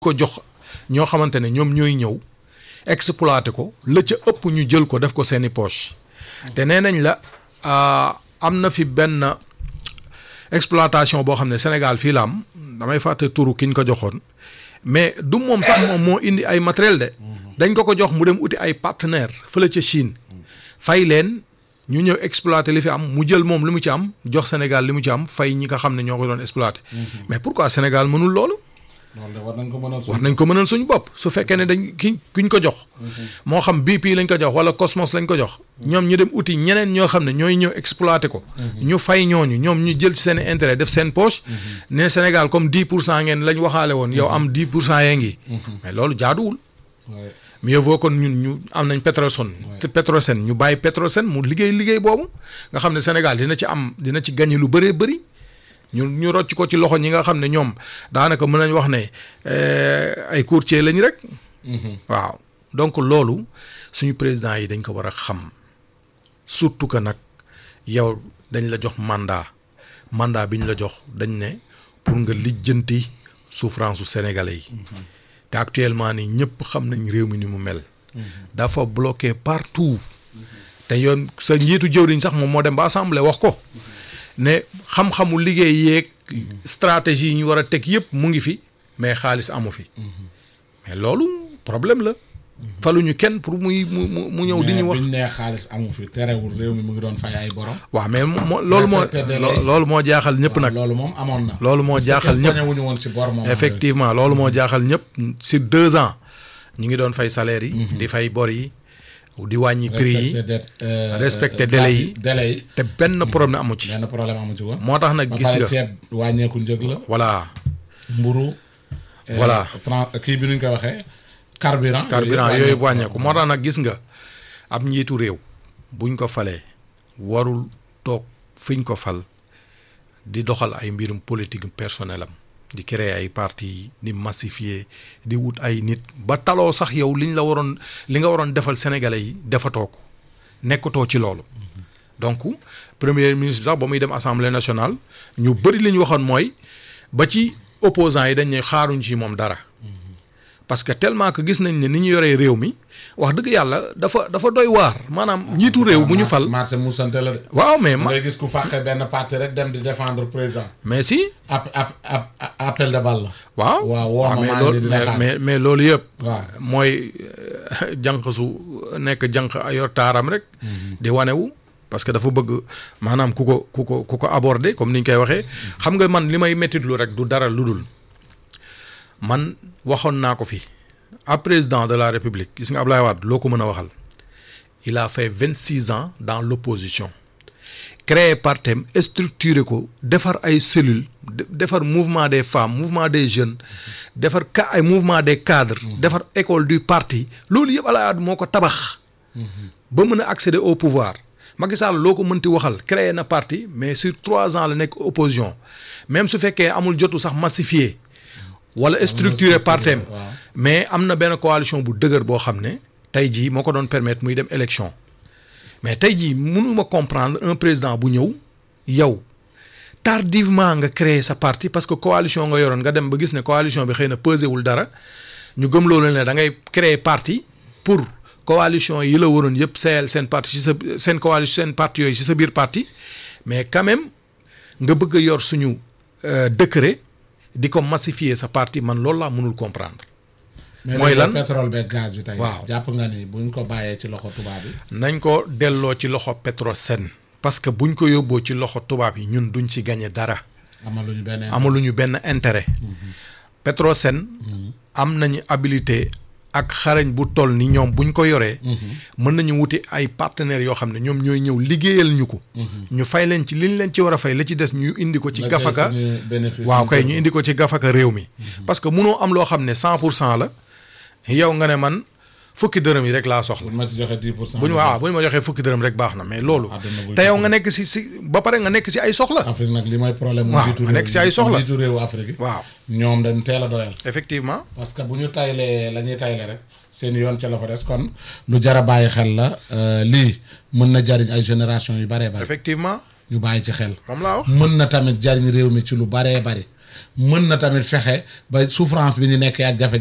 ko jox ñoo xamante ne ñoom ñooy ñëw exploité ko la ca ëpp ñu jël ko def ko seeni poche te nee nañ la am na fi benn exploitation boo xam ne Sénégal fii la am damay fàtte turu ki ñu ko joxoon mais du moom sax moom moo indi ay matériel de dañ ko ko jox mu dem uti ay partenaire fële ca Chine fay leen ñu ñëw exploité li fi am mu jël moom li mu ci am jox Sénégal li mu ci am fay ñi nga xam ne ñoo ko doon exploité mais pourquoi Sénégal mënul loolu loolu de war nañ ko mënal war nañ ko mënal suñu bopp su fekkee ne dañ ki kuñ ko jox moo xam BP lañ ko jox wala Cosmos lañ ko jox ñoom ñu dem uti ñeneen ñoo xam ne ñooy ñëw exploité ko ñu fay ñooñu ñoom ñu jël ci seen intérêt def seen poche ne Sénégal comme dix pour cent ngeen lañ waxaale woon yow am dix pour cent yee ngi mais loolu jaaduwul mieux vaut kon ñun ñu am nañ Petrosen te Petrosen ñu bàyyi Petrosen mu liggéey liggéey boobu nga xam ne Sénégal dina ci am dina ci gagné lu bëree bëri ñu ñu rocc ko ci loxo ñi nga xam ne ñoom daanaka mën nañ wax ne ay courtier lañ rek. waaw donc loolu suñu président yi dañ ko war a xam surtout que nag yow dañ la jox mandat mandat bi ñu la jox dañ ne pour nga lijjanti souffrance su sénégalais yi. te actuellement nii ñëpp xam nañ réew mi ni mu mel. dafa bloqué partout. te yoon sa njiitu jëwriñ sax moom moo dem ba assemblée wax ko. ne xam-xamu liggéey yeeg stratégie yi ñu war a teg yëpp mu ngi fi mais xaalis amu fi mais loolu problème la faluñu kenn pour muy mu mu mu ñëw di ñu wax mais biñ nee xaalis amu fi terewul réew mi mu ngi doon fay ay borom. waaw mais moo loolu moo loolu moo jaaxal ñëpp nag loolu moom amoon na. loolu moo jaaxal ñëpp wuñu woon ci bor moom effectivement loolu moo jaaxal ñëpp sur deux ans ñu ngi doon fay salaire yi di fay bor yi di wàññi prix yi respecté délai yi délai yi te benn problème amu ci benn problème amu ci woon moo tax nag gis nga ceeb wàññeeku njëg la voilà mburu voilà kii bi nuñ koy waxee carburant carburant yooyu wàññeeku moo tax nag gis nga ab njiitu réew buñ ko falee warul toog fiñ ko fal di doxal ay mbirum politique personnel am di créer ay parti di massifier di wut ay nit ba taloo sax yow liñ la waroon li nga waroon defal sénégalais yi defatoo ko nekkatoo ci loolu donc premier ministre sax ba muy dem assemblée nationale ñu bëri li ñu waxoon mooy ba ci opposants yi dañ ne xaaruñ ci moom dara parce que tellement que gis nañ ne ni ñu yoree réew mi wax dëgg yàlla dafa dafa doy waar maanaam njiitu réew bu ñu fal marché musante la de waaw mais ma ngay gis ku fàqe benn parti rek dem di défendre président mais si ap ap ap appel de balle la waaw waaw woo ma mais maa ngi loolu di la xaar mais mais loolu yëpp waaw mooy jànq su nekk jànq yor taaram rek di wanewu parce que dafa bëgg maanaam ku ko ku ko ku ko aborder comme ni ñu koy waxee xam nga man li may mettitlu rek du dara lu dul man waxoon naa ko fi ab président de la république gis nga Ablaye Wade loo ko mën a waxal il a fait vingt six ans dans l'opposition créé partem structuré ko defar ay cellules defar mouvement des femmes mouvement des jeunes defar ka ay mouvement des cadres defar école du parti loolu yëpp Ablaye Wade moo ko tabax ba mën a accéder au pouvoir Macky Sall loo ko mënti waxal créé na parti mais sur trois ans la nekk opposition même su fekkee amul jotu sax massifié wala structuré partem mais am na benn coalition bu dëgër boo xam ne tey jii moo ko doon permettre muy dem élection mais tey jii mënuma comprendre un président bu ñëw yow tardivement nga créer sa parti parce que coalition nga yoroon nga dem ba gis ne coalition bi xëy na pesé wul dara ñu gëm loolu ne da ngay créer parti pour coalition yi la waroon yëpp seyal seen parti ci sa seen coalition seen parti yooyu ci sa biir parti mais quand même nga bëgg a yor suñu décret di ko massifier sa parti man loolu laa mënul comprendre. mooy lan pétrole beeg gaz bi tey. waaw jàpp nga ni buñ ko bàyyee ci loxo tubaab yi. nañ ko delloo ci loxo Petrosen. parce que buñ ko yóbboo ci loxo tubaab yi ñun duñ ci gagné dara. amaluñu benn amaluñu benn intérêt. Petrosen. am nañu habilité ak xarañ bu toll ni ñoom buñ ko yoree. mën nañu wuti ay partenaires yoo xam ne ñoom ñooy ñëw liggéeyal ñu ko. ñu fay leen ci liñ leen ci war a fay la ci des ñu indi ko ci. gafaka waaw kay ñu indi ko ci gafaka réew mi. parce que munoo am loo xam ne cent pour cent la. yow nga ne man fukki dërëm yi rek laa soxla. buñ ma si joxe dix pour cent. bu ñu waaw bu ñu ma joxee fukki dërëm rek baax na mais loolu. te yow nga nekk si si ba pare nga nekk si ay soxla. Afrique nag li mooy problème mu waaw njiitu nga nekk si ay soxla njiitu réewu Afrique yi. waaw ñoom dañ teel a doyal. effectivement. parce que bu ñu taylee la ñuy tayle rek seen yoon ca la fa des kon lu jar a bàyyi xel la lii mën na jariñ ay génération yu baree bari. effectivement ñu bàyyi ci xel. moom laa wax. mën na tamit jariñ réew mi ci lu baree bari mën na tamit fexe ba souffrance bi ñu nekkee ak jafe